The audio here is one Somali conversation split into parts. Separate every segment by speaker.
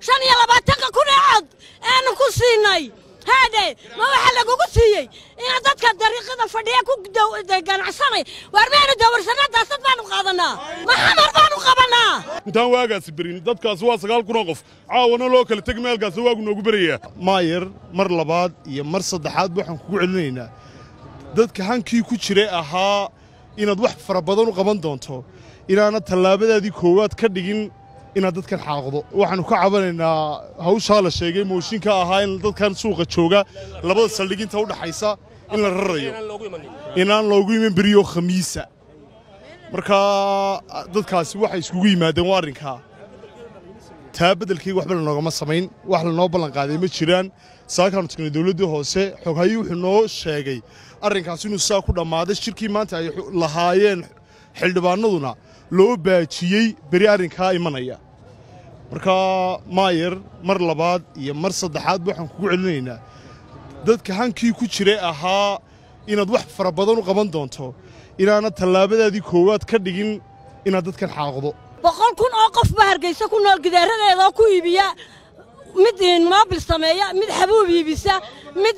Speaker 1: shan iyo labaatanka kun ee cod aanu ku siinay haadhe ma waxaa lagugu siiyey inaad dadka dariiqada fadhiya ku ganacsanay waar maynu dawarsanaa daasad baanu qaadanaa ma xamar baanu qabanaa
Speaker 2: intaan waagaasi berin dadkaasi waa sagaal kunoo qof caawana loo kala tegi meelkaasi waagu noogu berayaa
Speaker 3: maayar mar labaad iyo mar saddexaad waxaan kugu celinaynaa dadka hankii ku jira ahaa inaad wax fara badan u qaban doonto inaanad tallaabadaadii koowaad ka dhigin inaad dadkan xaaqdo waxaannu ka cabanaynaa hawshaa la sheegay mooshinka ahaa in dadkan suuqa jooga labada saldhiginta u dhaxaysa in la rarayo inaan loogu iman beriyo khamiisa markaa dadkaasi waxay iskugu yimaadeen waa arrinkaa taa beddelkayga waxba lanoogama samayn wax lanoo ballanqaaday ma jiraan saakaannu tagnay dowladdii hoose xoghayi wuxuu noo sheegay arrinkaas inuu saa ku dhammaaday shirkii maanta ay lahaayeen xildhibaannaduna loo baajiyey beri arrinkaa imanaya markaa maayar mar labaad iyo mar saddexaad waxaan kugu celinaynaa dadka hankii ku jira ahaa inaad wax fara badan u qaban doonto inaanad tallaabadaadii koowaad ka dhigin inaad dadkan xaaqdo
Speaker 1: boqol kun oo qof ba hargaysa ku nool gidaaradeeda oo ku iibiya mid moobil sameeya mid xabuub iibisa mid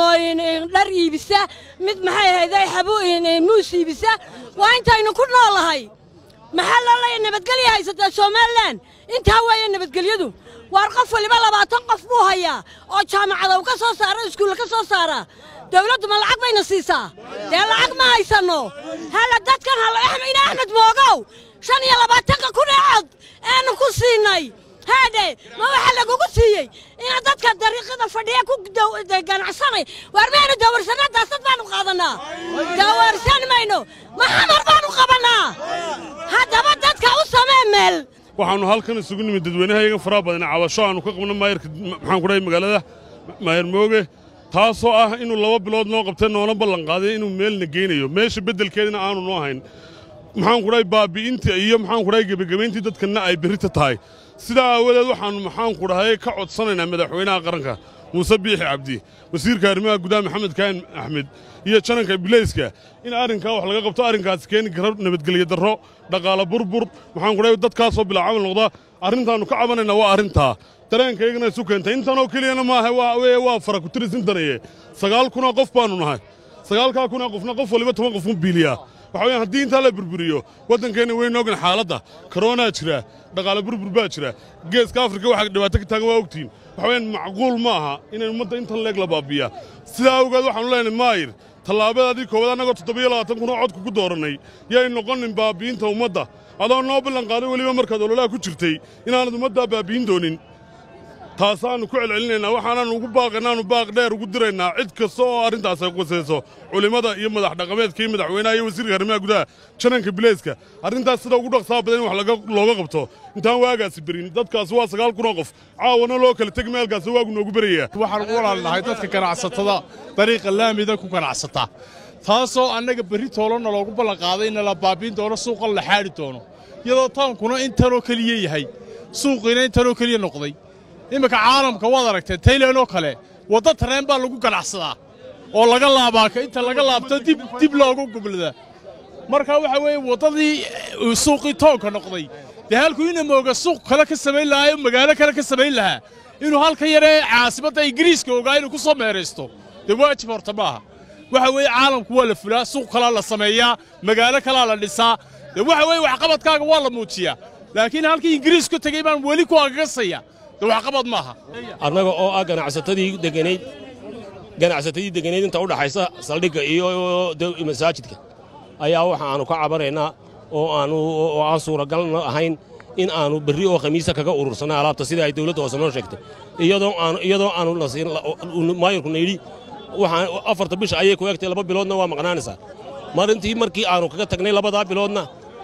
Speaker 1: dhar iibisa mid maxay ahayday muus iibisa waa intaynu ku noolahay maxaa loo leeya nabadgelya haysataa somalilan intaa weeye nabadgelyadu waar qof waliba labaatan qof buu hayaa oo jaamacadow ka soo saara iskuulla ka soo saara dawladdu ma lacag bayna siisaa dee lacag ma haysanno hala dadkan ina axmed moogow shan iyo labaatanka kun ee cod aanu ku siinay haadhe ma waxaa lagugu siiyey inaad dadka dariiqada fadhiya ku ganacsanay waar maynu dawarsanaa daasad baanu qaadanaa dawarsan mayno ma xamar baanu qabannaa haddaba dadka u samee meel
Speaker 2: waxaannu halkan isugu nimid dadweynahayaga faraha badan cabasho aannu ka qabno maayarka maxaan ku dhahay magaalada maayar mooge taasoo ah inuu laba bilood noo qabtay noona ballanqaaday inuu meelna geynayo meesha beddelkeedina aanu noo hayn maxaan ku dhahay baabi'inta iyo maxaan ku dhahay gebagabayntii dadkanna ay berrita tahay sidaa aawadeed waxaannu maxaan ku dhahay ka codsanaynaa madaxweynaha qaranka muuse biixi cabdi wasiirka arrimaha gudaha maxamed kaahin axmed iyo jananka bilayska in arrinkaa wax laga qabto arrinkaasi keeni kara nabadgelyo darro dhaqaale burbur maxaan ku dhahay dadkaasoo bilaa camal noqda arrintaannu ka cabanaynaa waa arrintaa dareenkaygana isu keentay intanoo keliyana maaha waa waa fara ku tirisintaneye sagaal kunoo qof baannu nahay sagaalkaa kunoo qofna qof waliba toban qof mu biiliyaa waxa weeyaan haddii intaa la burburiyo waddankeenna weyn ogan xaaladda karoonaa jira dhaqaale burbur baa jira geeska afrika waxa dhibaato ka taagan waa ogtihiin waxa weeyaan macquul ma aha inay ummadda intan leeg la baabiyaa sidaa awgeed waxaanu leenahay maayir tallaabadaadii koowaad annagoo toddobiyo labaatan kunoo codku ku doorannay yay noqonin baabi'inta ummadda adoo noo ballanqaaday weliba markaad ololaha ku jirtay inaanad ummaddaa baabi'in doonin taasaannu ku celcelinaynaa waxaanaannu ugu baaqaynaannu baaq dheer ugu diraynaa cid kasta oo arrintaas ay qusayso culimmada iyo madax dhaqameedka iyo madaxweynaha iyo wasiirka arrimaha gudaha jananka bileyska arrintaas sida ugu dhaqsaa badan in wax looga qabto intaan waagaasi berin dadkaasi waa sagaal kunoo qof caawana loo kala tegi meelkaasi waagu noogu berayaa
Speaker 3: waxaan ugu walaalnahay dadka ganacsatada dariiqa laamida ku ganacsata taasoo annaga berri toolonna loogu ballanqaaday in la baabiin doono suuqan la xaadhi doono iyadoo taankuna intanoo keliya yahay suuqiina intanoo keliya noqday imminka caalamka waad aragteen taylan oo kale wadda tareen baa lagu ganacsadaa oo laga laabaa inta laga laabto dib dib loogu gubladaa marka waxa weeye waddadii suuqii toonka noqday dee halkuu ina mooga suuq kale ka samayn lahaa oo magaalo kale ka samayn lahaa inuu halka yaree caasimadda ingiriiska ogaa inuu ku soo meeraysto dee waajib horta maaha waxa weeye caalamku waa la fulaa suuq kalaa la sameeyaa magaalo kalaa la dhisaa dee waxa weeye waxqabadkaaga waa la muujiyaa laakiin halkii ingiriis ku tegey baan weli ku agagasaya dee waxqabad maaha
Speaker 4: annaga oo ah ganacsatadii deganayd ganacsatadii deganayd inta u dhaxaysa saldhigga iyo masaajidka ayaa waxa aanu ka cabanaynaa oo aanu oo aan suuragal ahayn in aanu berri oo khamiisa kaga urursanay alaabta sida ay dawladda hoose noo sheegtay iyadoo aanu iyadoo aanu nasiin maayarkuna yidhi waxaan afarta bisha ayay ku egtay laba biloodna waa maqnaanaysaa marintii markii aanu kaga tagnay labadaa biloodna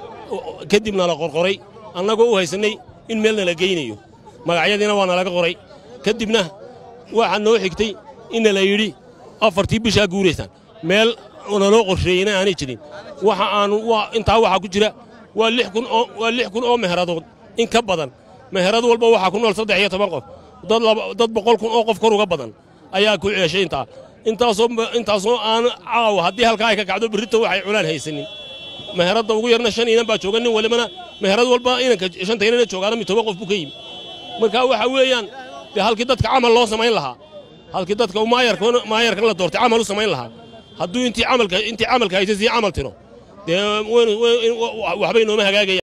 Speaker 4: kadibna la qorqoray annagoo u haysannay in meelna la geynayo magacyadiina waa nalaga qoray kadibna waxaa noo xigtay inna la yidhi afartii bishaa guuraysaan meel naloo qorsheeyeyna aanay jirin waxa aanu intaa waxaa ku jira waa lix kun oo waa lix kun oo meheradood in ka badan meherad walba waxaa ku nool saddex iyo toban qof dad dad boqol kun oo qof kor uga badan ayaa ku ceeshay intaa intaasoo intaasoo aan caawa haddii halkaa ay ka kacdo berrito waxay culaan haysanin meheradda ugu yarna shan inan baa jooga nin walibana meherad walba inanka shanta inana joogaana mid toban qof buu ka yimi marka waxa weeyaan dee halkii dadka camal loo samayn lahaa halkii dadka maayarkan la doortay camal u samayn lahaa hadduu intii camalka intii camalka haysa sii camal tiro dee waxbay nooma hagaagaya